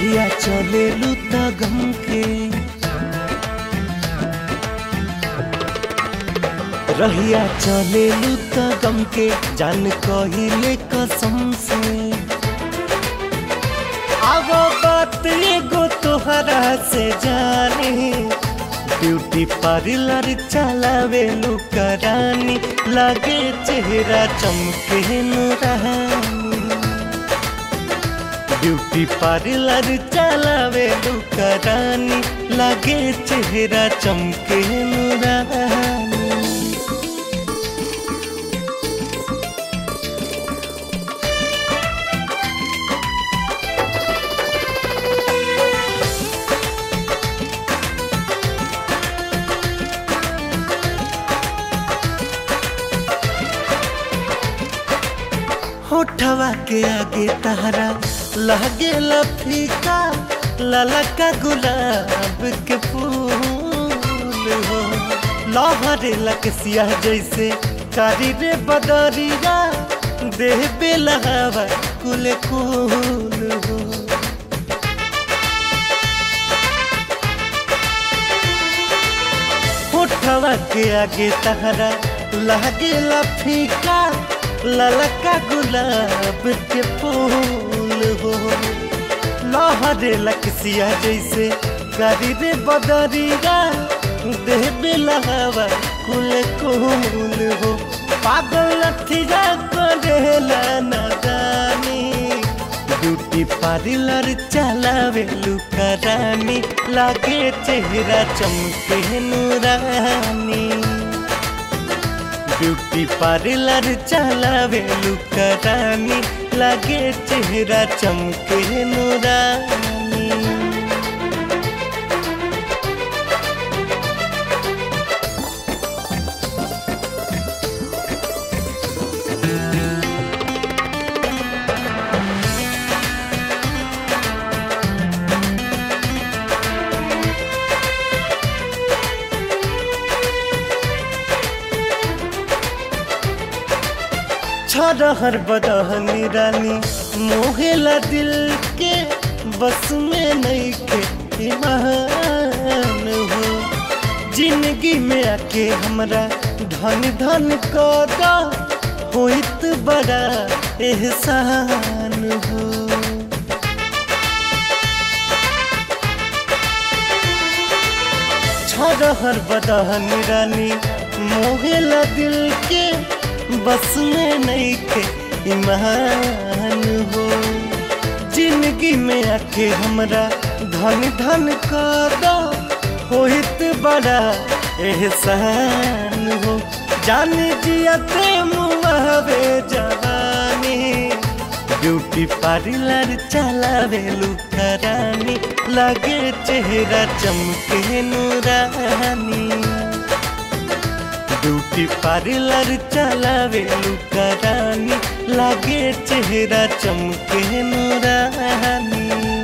रहिया चले लूता गम के रहिया चले लूता गम के जान कहिले कसम से अब बात एगो तोहरा से जाने ब्यूटी पार्लर चलावे लुकरानी लगे चेहरा चमके नूरानी ब्यूटी पार्लर चलावे लुकरानी लगे चेहरा चमके नूरानी होठवा के आगे तहरा लगे लफीका ललका गुलाब के फूल हो लहरे लकसिया जैसे कारी रे बदरिया देह बेलहवा कुल कुल हो होठवा के आगे तहरा लगे लफीका ललका गुलाब के फूल हो लहरे लकसिया जैसे करी रे बदरिया देह बेलहवा कुल कुल हो पागल लठिया करेला नदानी ब्यूटी पार्लर चलावे लुकरानी लागे चेहरा चमके नूरानी ब्यूटी पार्लर चलावे लुकरानी लागे चेहरा चमके नूरानी छरहर बदहनी रानी मोहेला दिल के बस में नहीं के ईमान हो जिंदगी में आके हमरा धन धन कदा होइत बड़ा एहसान हो छरहर बदहनी रानी मोहेला दिल के बस में नहीं के ईमान हो जिंदगी में आके हमरा धन धन कदा होइत बड़ा एहसान हो जान जियते मुआवे जवानी ब्यूटी पार्लर चलावे लुकरानी लगे चेहरा चमके नूरानी ब्यूटी पार्लर चलावे लुकरानी लागे चेहरा चमके नूरानी